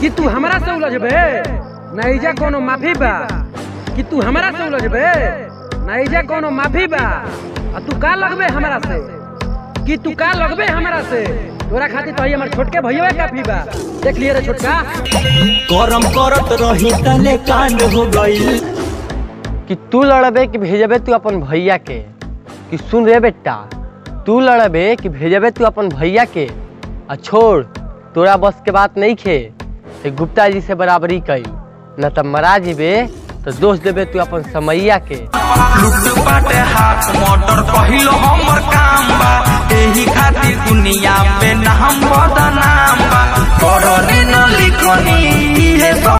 कि तू हमरा से उलझबे नैजा कोनो माफी बा कि तू हमरा से उलझबे नैजा कोनो माफी बा आ तू का लगबे हमरा से कि तू का लगबे हमरा से तोरा खातिर तो हमर छोटके भैया काफी बा देख लिए रे छोटका करम करत रही तले कांड हो गई कि तू लड़बे कि भेजबे तू अपन भैया के कि सुन रे बेटा तू लड़बे कि भेजबे तू अपन भैया के आ छोड़ तोरा बस के बात नहीं खे ए गुप्ता जी से बराबरी कई न तब मरा जीबे तो दोष देबे तू अपन समैया के लुट बाटे हाथ मोटर कहिलो हमर काम बा एही खातिर दुनिया में नाम बदनाम बा करनी न लिखनी इहे सब